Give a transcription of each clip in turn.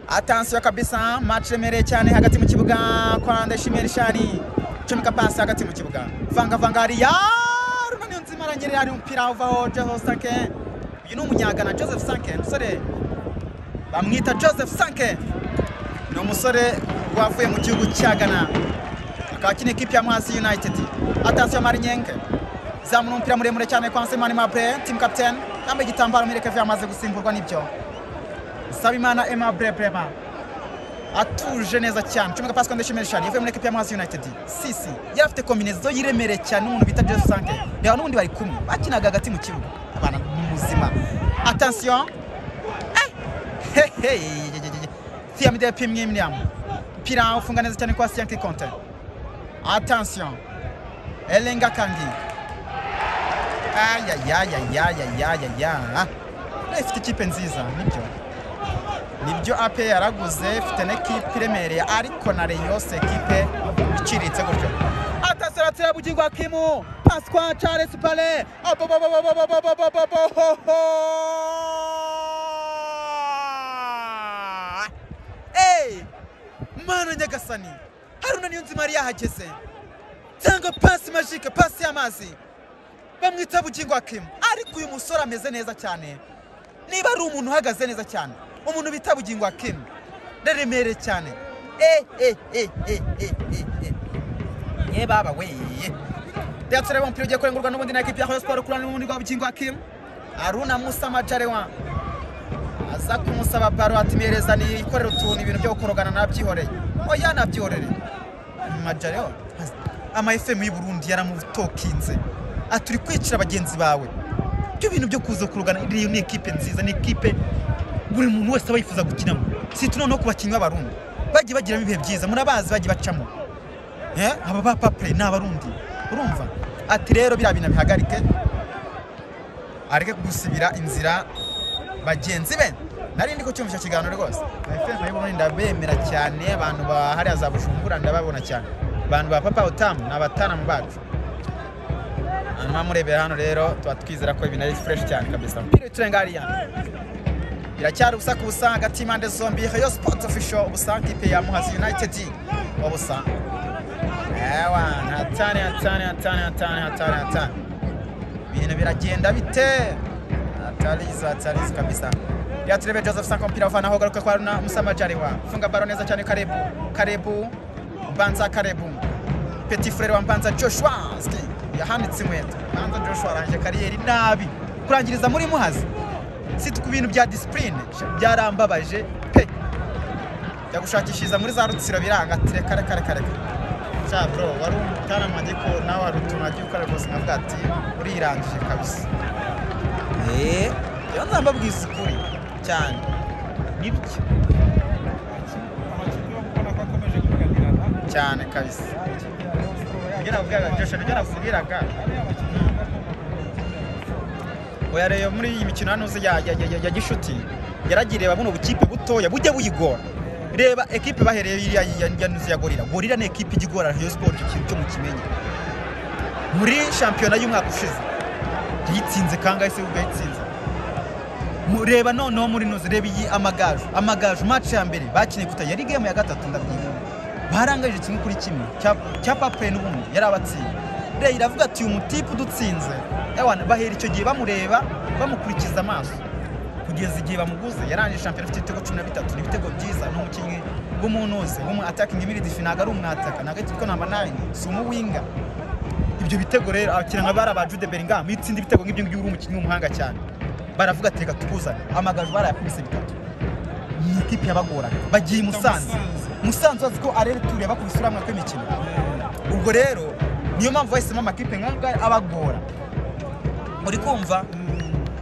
atansiyo kabisa match iremereye cyane hagati mu kibuga kwa Ndayishimiye Rishani comeka pasi hagati mu kibuga vangavanga hariya runani nzima aranyerera hari umupira uvaho Joseph Sanke uyu ni umunyagana Joseph Sanke umusore bamwita Joseph Sanke ni umusore wavuye mu gihugu cya Ghana akaba akina ikipe ya Mwasi United atansiyo Marinyenke zamura umupira muremure cyane kwa Nsemani Mabre team captain yambaye igitambaro mwirekevu yamaze gusimburwa n'ibyo Sabimana Aimable Brema atuje neza cyane cumeka pasi kwandisha Melchani yavuye muri ekipi ya Mazi United sisi yari afite kombinezo yiremere cyane n'umuntu bita Jesse Sanke reba n'ubundi bari kumwe bakinaga hagati mu kibuga abana muzima attention hey hey Thiamide Pimwe Mniam pira ufunga neza cyane kwa Sianki Conte attention Elenga Kangi ayayayayayayaya ifite ikipe nziza nibyo nibyo ape yaraguze ifite n'ikipe iremereye ariko na reyo se ekipe iciriritse gutyo atasaratsira bugirwa kimu paswa charles pale mana nyagasani haruna niyo nzima yari yahageze cyangwa pasi majike pasi y'amazi bamwita bugirwa kimu ariko uyu musore ameze neza cyane niba ari umuntu uhagaze neza cyane umuntu bita bugingo akemi ndaremereye cyane ye baba weye reka turebe umupira ugiye kurengurwa n'ubundi na ekipi ya hoyo siporo kurana n'ubundi rwa bugingo akemi aruna musa majarewa aza kumusaba baro ati mpereza niyikorere utuntu ibintu byo gukorogana nabyihoreye oya nabyihorere majarewa ama efemu y'i burundi yaramutokinze ati uri kwicira bagenzi bawe ibyo bintu byo kuza kurogana iriya ni ekipe nziza ni ekipe buri muntu wese aba yifuza gukinamo si tu noneho ku bakinnyi b'abarundi bagiye bagiramo ibihe byiza murabazi bagiye bacamo aba ba papure ni abarundi urumva ati rero biriya bintu bihagarike areke gusibira inzira bagenzi be nari ndi kucyumva icyo kiganiro rwose efeso y'uburundi ndabemera cyane abantu bahariya za bujumbura ndababona cyane abantu ba papa otamu ni abatanamu bacu hanyuma murebera hano rero tuba twizera ko ibintu ari fureshi cyane kabisa umupira w'iturenga hariya biracyari ubusa ku busa hagati y'impande zombi hayo sipoti ofisho ubusa kipe ya muhazi yunayitedi ubusa ewa hatane hatane hatane hatane hatane hatane ibintu biragenda bite hatarizo hatarizo kabisa reka turebe joseph sanko umupira uvana aho garuka kwa runa musamajariwa funga baro neza cyane karebu karebu banza karebu peti furere wa mbanza joshua yahanitse inkweto mbanza joshua arangije kariyeri nabi kurangiriza muri muhazi si ku bintu bya disipurine byarambabaje pe jya gushakishiriza muri za rutsiro biranga ati reka reka reka reka cya bro wari umutana mwange ko nawe wari utuntu wagiye ukora rwose nkavuga ati urirangije kabisa eee rero nzaba mbabwiza ukuri cyane nibyo cyane kabisa nibyo nabwiraga joshe nibyo nakubwiraga oya rero muri iyi mikino hano ya gishuti yaragiriye buno bukipe butoya bujya buyigora reba ekipe bahereye iriya nuzi ya gorira gorira ni ekipe ijya igora rayo siporo cyo mu kimenyi muri shampiyona y'umwaka ushize yitsinze kangahe se ubwo yitsinze reba noneho muri nuzi reba iyi amagaju amagaju maci ya mbere bakeneye kuta yari gemu ya gatatu ndabyibuha barangajije kimwe kuri kimwe cya pape n'ubundi yari abatsinda rero iravuga ati uyu mutipe udutsinze ewana bahera icyo gihe bamureba bamukurikiza amaso kugeza igihe bamuguze yarangije shampiyona afite ibitego cumi na bitatu ni ibitego byiza ni umukinnyi w'umuntu wese atakingi miridifi ntabwo ari umwataka ntabwo ari kuko namba nayini si umuwinga ibyo bitego rero abakiriya nka bari aba jude beringam iyo utsinda ibitego nk'ibyo ngibyo uri umukinnyi w'umuhanga cyane baravuga ati reka tubuzane amagaju barayakubise bitatu ni ikipe yabagoraga bagiye i musanze musanze bazi ko arere turiya bakubise uriya mwaka w'imikino ubwo rero niyo mpamvu bahisemo amakipe nk'aya abagora muri kumva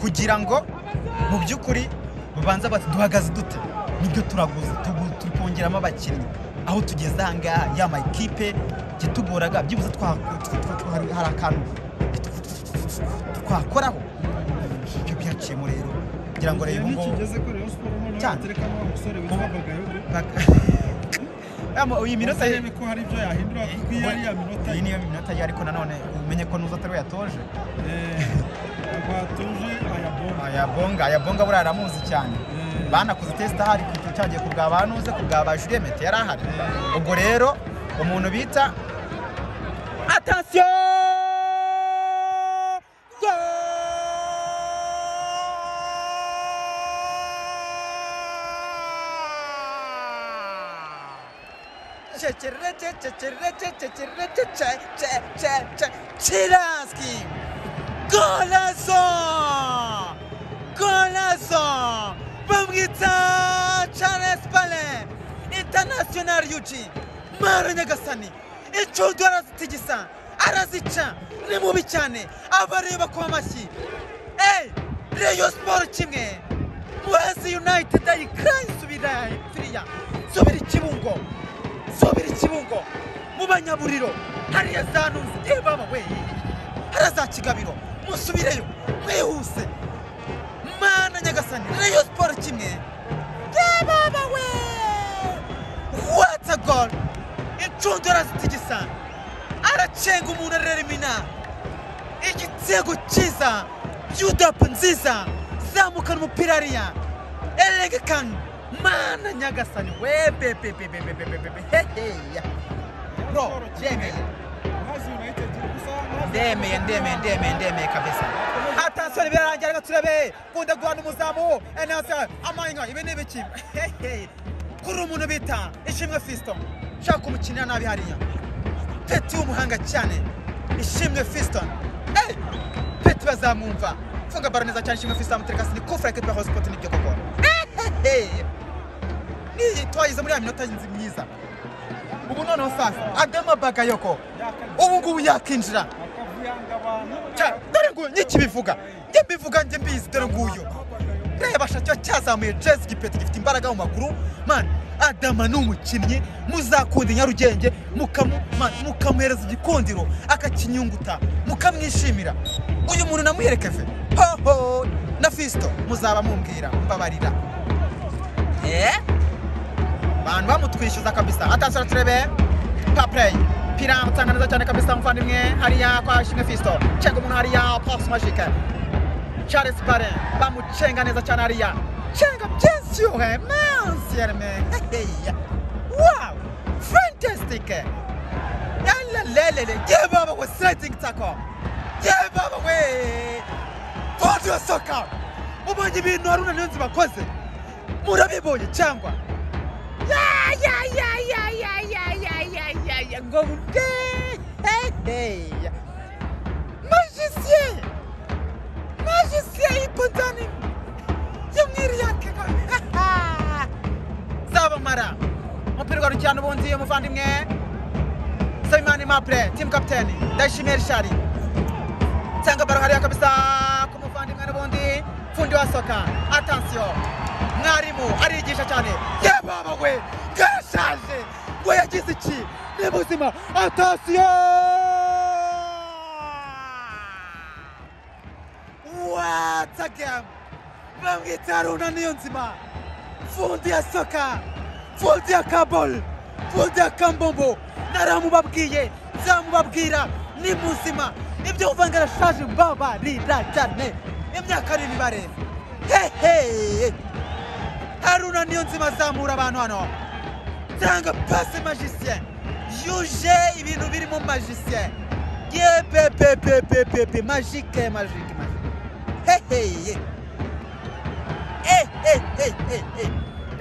kugira ngo mu by'ukuri babanza bati duhagaze dute nibyo turaguze turi kongeramo abakinnyi aho tugeze aha ngaha ya makipe yatugoraga byibuze hari akantu twakoraho ibyo byaciyemo rero kugira ngo rero ubu cyane iyi minota ye ko hari ibyo yahindura kuko iyo ari ya minota iyi niyo minota ye ariko nanone umenye ko nuza atari we yatoje twatuje ayabonga ayabonga buriya aramuzi cyane banakoze tesita hari ku yatangiye kurwa abantuze kurwa ba Juliette yari ahari ubwo rero umuntu bita atasiyo Chiraski Golazo! Golazo! Babwitsa Charles Pale! International Yuji! Mara Nyagasani! Icudu arazitigisa! Arazica! Ni mubi cyane! Abareba ku mashyi! Ey! Rayon Sport kimwe! Muhazi United ayikaye subira firiya! Subira ikibungo! Subira ikibungo! Mu banyaburiro! Hariya za Ntuzi! Ye baba weye! hariya za kigabiro musubireyo mwihuse mana nyagasani reyo siporo kimwe yababa we watsa gol inshundura zitigisa aracenga umuntu areremina igitego cyiza byudapu nziza zamukana umupira hariya eregekani mana nyagasani we bebebebebebebebe heheya bro yemeye ndemeye ndemeye ndemeye ndemeye kabisa atansiyo birarangira reka turebe kunda guhana umuzamu enasa amanywa ibi ni ibiki Hehe. kuri umuntu bita ishimwe fisto ushaka kumukinira nabi hariya peti w'umuhanga cyane ishimwe fisto Eh, peti bazamwumva funga baro neza cyane ishimwe fisto amuterekasi ni kufura ekipa ya hosipoti nibyo koko Hehe. niyi twagize muri ya minota nzi myiza ubu noneho sasa adama bagayoko ubu ngubu yakinjira Cya- dore nguyu nyikibivuga njye mbivuga njye mbizi dore nguyu reba shacyo cyazamuye jezi gipeti gifite imbaraga mu maguru mani adama ni umukinnyi muzakunda i nyarugenge mukamu- man, mukamuhereza igikundiro akakinyunguta mukamwishimira uyu muntu namuherekeje hoho na fisito muzaba mumbwira mbabarira eee bantu bamutwishyuza kabisa atasura turebe papureyi pira mutanga neza cyane kabisa muvandimwe hariya kwa shimwe fisto cenga umuntu hariya pasi majike charles bare bamucenga neza cyane hariya cenga byinsiyohe mansiyerme heheya wawu fantasitike yalalelele yebaba we siting tako yebaba we godiyo soka mubonye ibintu haruna niyonzi bakoze murabibonye cyangwa ngo budeheheya magisiye magisiye y'ipotani yamwiriyakega zabamara umupira ugarukira n'ubundi muvandimwe sabimani mapure timu kapiteni ndayishimiye rishari cyangwa baro hariya kabisa ku muvandimwe n'ubundi fundi wa soka atansiyo mwarimu arigisha cyane yababa we gashaje ngo yagize iki ni buzima atansiyo watagem bamwita runa niyo nzima fundi ya soka fundi ya kabol fundi ya kambombo naramubabwiye nzamubabwira ni muzima ibyo uvanga rashaje mbabarira cyane imyaka ari imibare hehe haruna niyo nzima azamura abantu hano tanga pasi magisien yuje ibintu birimo magisien yepepepepepepe magike magike magike heheye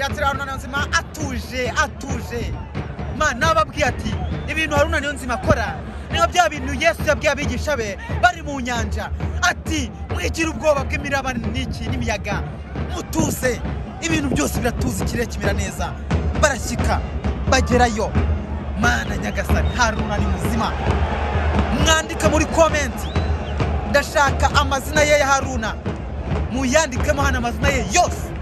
yatira haruna niyo nzima atuje atuje mana ababwiye ati ibintu haruna niyo nzima akora niba bya bintu yesu yabwiye abigisha be bari mu nyanja ati mwigira ubwoba bw'imiraba n'iki n'imiyaga mutuze ibintu byose biratuza ikirere kimera neza barashyika bagerayo mana nyagasani haruna ni muzima mwandika muri komenti ndashaka amazina ye ya haruna muyandikemo hano amazina ye yose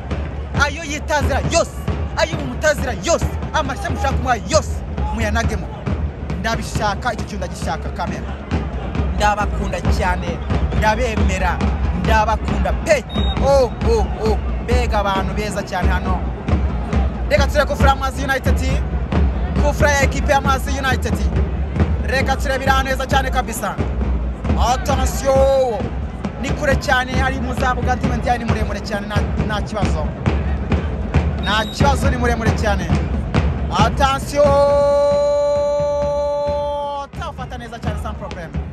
ayo yitazira yose ayo mumutazira yose amashya mushaka kumuha yose muyanagemo ndabishaka iki kintu ndagishaka kamera ndabakunda cyane ndabemera ndabakunda pe oh, oh, oh. mbega abantu beza cyane hano reka turebe kufura amazi united kufura ya ekipe ya amazi united reka turebere ahantu heza cyane kabisa atansiyo ni kure cyane ari mu za bugati wenda ni muremure cyane nta- nta kibazo nta kibazo ni muremure cyane atansiyo atafata neza cyane sans problème